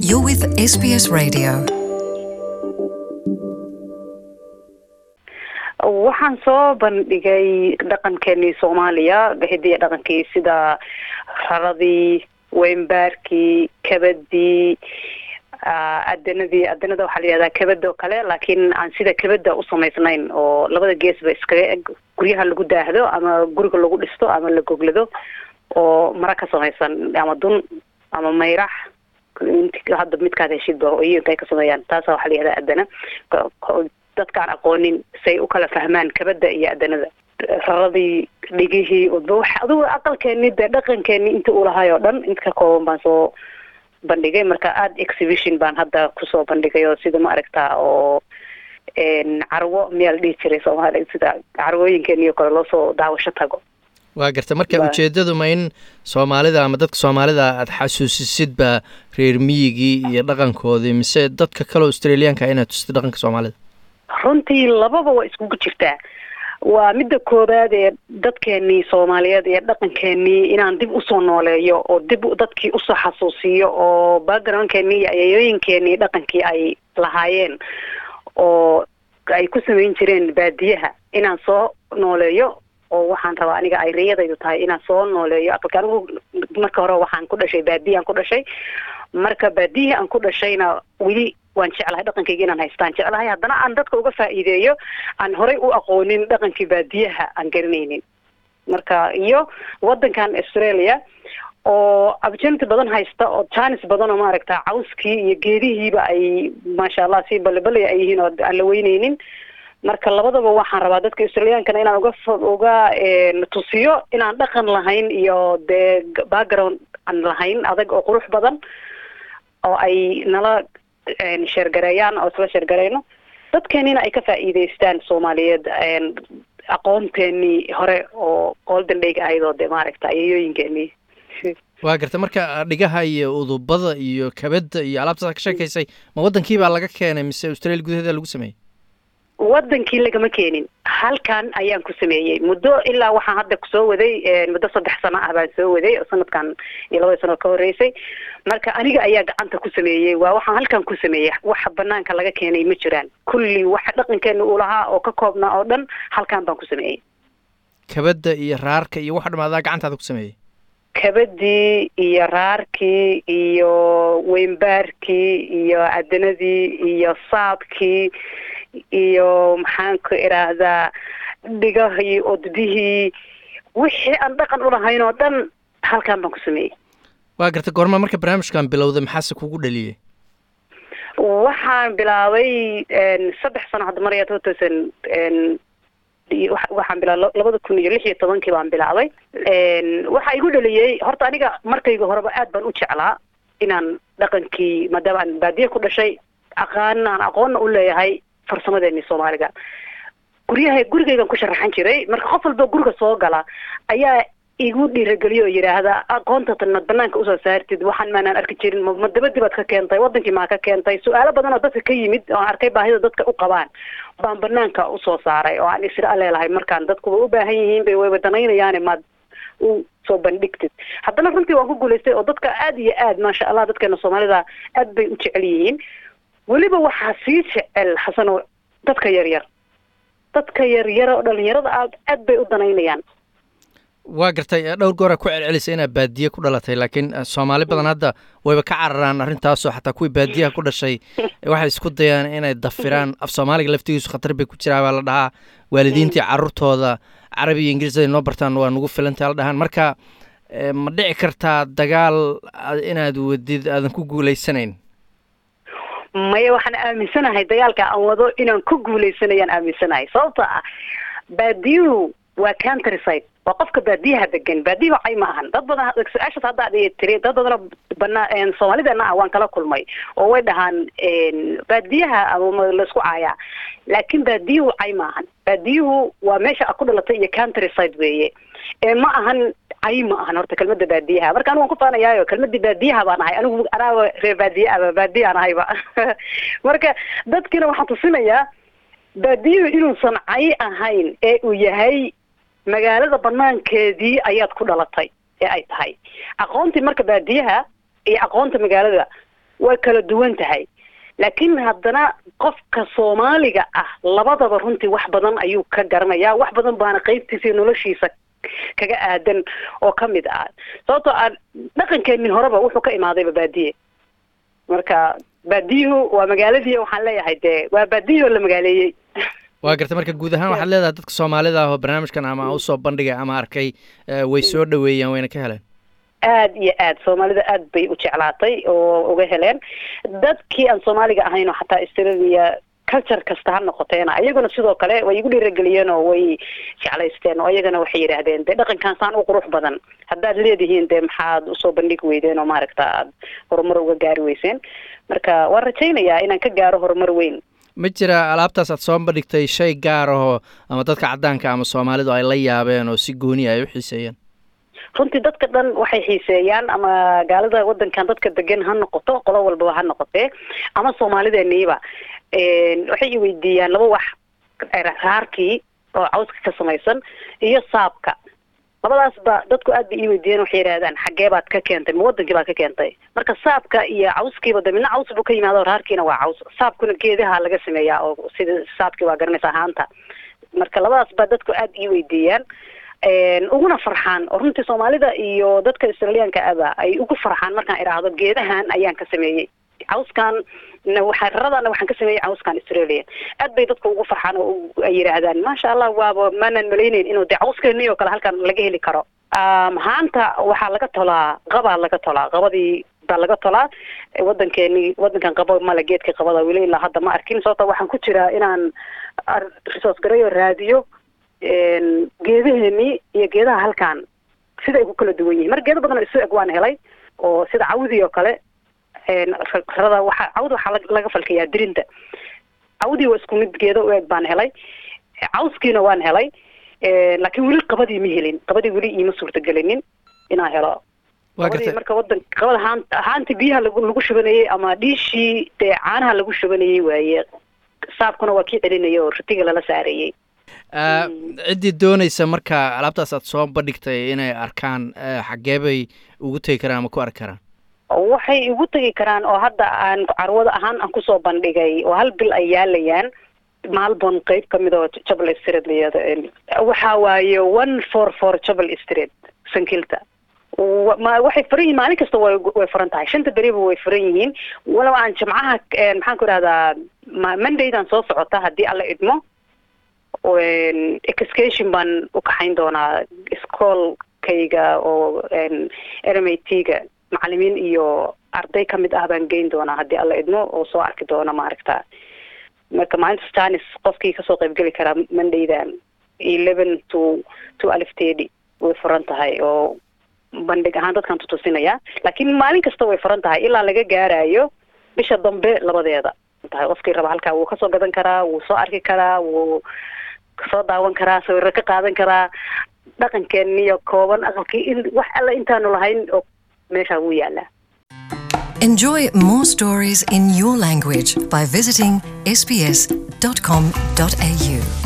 You're with SBS Radio. waxaan soo bandhigay dhaqankeenii soomaaliya hidiya dhaqankii sida raradii weynbaarkii kabadii adanadii adanada waxaa la yihahdaa kabada oo kale laakiin aan sida kabada u samaysnayn oo labada geesba iskaga eg guryaha lagu daahdo ama guriga lagu dhisto ama la goglado oo mara ka samaysan ama dun ama mayrax hadda midkaad heshidba iyoinka ay ka sameeyaan taasa waxaa la yihahdaa adana dadkaan aqoonin say u kala fahmaan kabada iyo adanada raradii dhigihii udba wax adigu aqalkeeni dee dhaqankeeni inta uu lahay oo dhan inta ka kooban baan soo bandhigay marka aada exhibition baan hadda kusoo bandhigay oo sida ma aragtaa oo carwo miyaa la dhihi jiray soomaaliya sida carwooyinkeeni oo kale loosoo daawasho tago waa garta marka ujeeddadu ma in soomaalida ama dadka soomaalida aada xasuusisidba reer miyigii iyo dhaqankoodii mise dadka kale australiyaanka inaad tustid dhaqanka soomaalida runtii lababa waa iskugu jirtaa waa midda koowaad ee dadkeenii soomaaliyeed iyo dhaqankeenii inaan dib usoo nooleeyo oo dib dadkii usoo xasuusiyo oo backgroundkeenii iyo ayayooyinkeenii dhaqankii ay lahaayeen oo ay ku samayn jireen baadiyaha inaan soo nooleeyo oo waxaan rabaa aniga ay riyadaydu tahay inaan soo nooleeyo aqalka anigu marka hore waxaan ku dhashay baadiya aan ku dhashay marka baadiyihii aan ku dhashayna weli waan jeclahay dhaqankayga inaan haystaan jeclahay haddana aan dadka uga faa'iideeyo aan horey u aqoonin dhaqankii baadiyaha aan garanaynin marka iyo waddankan australia oo opportunity badan haysta oo janis badan oo maaragta cawskii iyo geedihiiba ay maasha allah si balebale ay yihiin oo aan la weyneynin marka labadaba waxaan rabaa dadka australiyankana inaan uga uga tusiyo inaan dhaqan lahayn iyo dee background aan lahayn adag oo qurux badan oo ay nala sheergareeyaan oo isla sheergareyno dadkeenina ay ka faa'iideystaan soomaaliyeed aqoonteenii hore oo golden dayg ahayd oo de maaragta ayayooyinkeenii waa garta marka dhigaha iyo udubada iyo kabada iyo alaabtaas ka sheekaysay ma waddankii baa laga keenay mise australia gudaheeda lagu sameeyey waddankii lagama keenin halkan ayaan ku sameeyey muddo ilaa waxaan hadda kusoo waday muddo saddex sano ah baan soo waday oo sanadkan iyo labada sano ka horreysay marka aniga ayaa gacanta ku sameeyey waa waxaan halkan ku sameeyey waxa banaanka laga keenay ma jiraan kulli waxa dhaqankeena uu lahaa oo ka koobnaa oo dhan halkan baan ku sameeyey kabada iyo raarka iyo waxa dhamaadaa gacantaada ku sameeyey kabadii iyo raarkii iyo weynbaarkii iyo adanadii iyo saadkii iyo maxaan ku idhaahdaa dhigahii odbihii wixii aan dhaqan ulahayn oo dhan halkan baan ku sameeyey waa garta goorma marka barnaamijkan bilowday maxaase kugu dhaliyey waxaan bilaabay saddex sano hadda maraya two thousand waxaan bilaa labada kun iyo lix iyo tobankii baan bilaabay waxaa igu dhaliyey horta aniga markayga horeba aad baan u jeclaa inaan dhaqankii maadaama aan baadiye ku dhashay aqaan aan aqoonna u leeyahay farsamadeeni soomaaliga guryaha gurigaygan ku sharaxan jiray marka qof walba guriga soo gala ayaa igu dhiirageliyo oo yidhaahda aqoonta tan mad banaanka usoo saartid waxaan maanaan arki jirin ma dabadii baad ka keentay wadankii maa ka keentay su-aalo badan oo dadka ka yimid oo aan arkay baahida dadka u qabaan baan banaanka usoo saaray oo aan isra leelahay markaan dadkuba u baahan yihiin bay wayba danaynayaane maad u soo bandhigtid haddana runtii waan ku guulaystay oo dadka aada iyo aad maasha allah dadkeena soomaalida aad bay u jecel yihiin weliba waxaa sii jecel xasano dadka yaryar dadka yaryara oo dhalinyarada aad aad bay u danaynayaan waa gartay dhowr gooraa ku celcelisay inaad baadiye ku dhalatay laakiin soomaali badan hadda wayba ka cararaan arrintaasoo xataa kuwii baadiyaha ku dhashay waxay isku dayaan inay dafiraan af soomaaliga laftigiisu khatar bay ku jiraa baa la dhahaa waalidiintii carruurtooda carabi iyo ingiriis ay noo bartaan waa nugu filantay la dhahaan marka ma dhici kartaa dagaal inaad wadid aadan ku guulaysanayn maya waxaan aaminsanahay dagaalka aan wado inaan ku guuleysanayaan aaminsanahay sababta ah baadiyuhu waa country side waa qofka baadiyaha degan baadiyaha cay ma ahan dad badan su-aashaas hadda ad tiri dad badanoo banaa soomaalideena ah waan kala kulmay oo way dhahaan baadiyaha ama laisku caayaa laakiin baadiyuhu cay ma ahan baadiyuhu waa meesha a ku dhalatay iyo country side weeye ee ma ahan cay ma ahan horta kelmada baadiyaha marka anigu waan ku faanayaayo kelmadii baadiyaha baan ahay anigu anaaba reer baadiye aba baadiyaan ahayba marka dadkina waxaan tusinayaa baadiyuhu inuusan cay ahayn ee uu yahay magaalada banaankeedii ayaad ku dhalatay ee ay tahay aqoontii marka baadiyaha iyo aqoonta magaalada way kala duwan tahay laakiin haddana qofka soomaaliga ah labadaba runtii wax badan ayuu ka garanayaa wax badan baana qeybtiisa iyo noloshiisa kaga aadan oo ka mid ah sababtoo ah dhaqankeenii horeba wuxuu ka imaadayba baadiye marka baadiyuhu waa magaaladii waxaan leeyahay dee waa baadiyihii oo la magaaleeyey waa gartay marka guud ahaan waxaad leedahay dadka soomaalida ah oo barnaamijkan ama usoo bandhigay ama arkay way soo dhaweeyaan wayna ka heleen aad iyo aad soomaalida aad bay u jeclaatay oo uga heleen dadkii aan soomaaliga ahayn oo xataa australia culture kasta ha noqoteena iyaguna sidoo kale way igu dhiirageliyeen oo way jeclaysteen oo iyagana waxay yidhaahdeen dee dhaqankan saan u qurux badan haddaad leedihiin dee maxaad usoo bandhigi weydeen oo maaragta aad horumar uga gaari weyseen marka waan rajaynayaa inaan ka gaaro horumar weyn ma jira alaabtaas aad soo bandhigtay shay gaar ahoo ama dadka caddaanka ama soomaalidu ay la yaabeen oo si gooni ay u xiiseeyeen runtii dadka dhan waxay xiiseeyaan ama gaalada wadankan dadka degan ha noqoto qolo walbaba ha noqotee ama soomaalideeniiba waxay i weydiiyaan laba wax raarkii oo cawska ka samaysan iyo saabka labadaas ba dadku aad bay ii weydiiyeen waxay yidhahdaan xaggee baad ka keentay ma wadankii baad ka keentay marka saabka iyo cawskiiba de midna caws buu ka yimaado raarkiina waa caws saabkuna geedaha laga sameeyaa oo sida saabkii waa garanaysa ahaanta marka labadaas ba dadku aad ii weydiiyaan uguna farxaan oo runtii soomaalida iyo dadka australiyaanka aba ay ugu farxaan markaan idhaahdo geedahan ayaan ka sameeyey cawskan raradana waxaan ka sameeyey cawskan australia aad bay dadka ugu farxaan oo ay yidhaahdaan maasha allah waaba maanan malayneyn inuu de cawskeeni oo kale halkan laga heli karo haanta waxaa laga tolaa qabaa laga tolaa qabadii baa laga tolaa wadankeeni wadankan qabo male geedka qabada weli ilaa hadda ma arkin sababta waxaan ku jiraa inaan resource gareyo raadiyo geedaheeni iyo geedaha halkan sida ay ku kala duwan yihiin marka geedo badan oo isu eg waan helay oo sida cawdii oo kale rada waxa cawda waxaa laga falkayaa dirinta cawdii waa isku mid geedo u eg baan helay cawskiina waan helay laakiin weli qabadii ma helin qabadii weli iima suurtagelinin inaan helo qabadii marka wadan qabada haan haanti biyaha lagu lagu shubanayey ama dhiishii dee caanaha lagu shubanayey waaye saabkuna waa kii celinaya oo rutiga lala saarayey ciddii doonaysa marka alaabtaas aad soo bandhigtay inay arkaan xaggee bay ugu tegi karaan ama ku arki karaan waxay igu tegi karaan oo hadda aan carwada ahaan aan kusoo bandhigay oo hal bil ay yaalayaan maalbon qeyb kamid oo jabal street layado waxa waaye one four four jabal street sankilta ma waxay furan yihiin maalin kasta way way furan tahay shanta beriba way furan yihiin walow aan jimcaha maxaan ku idhahdaa mondaydan soo socota haddii alla idmo excursion baan u kaxayn doonaa iskoolkayga oo r m a t ga macalimiin iyo arday kamid ah baan geyn doonaa haddii alla idmo oo soo arki doona maaragta marka maalinta stanis qofkii kasoo qaybgeli karaa mondaydan eleven to to aliftedi way furan tahay oo bandhig ahaan dadkan tutusinaya laakiin maalin kasta way furan tahay ilaa laga gaarayo bisha dambe labadeeda tahay qofkii raba halkaa wuu kasoo gadan karaa wuu soo arki karaa wuu kasoo daawan karaa sawiro ka qaadan karaa dhaqankeeniyo kooban aqalkii in wax alla intaanu lahayn oo meeshaa wuu yaalaa Enjoy more stories in your language by visiting sbs.com.au.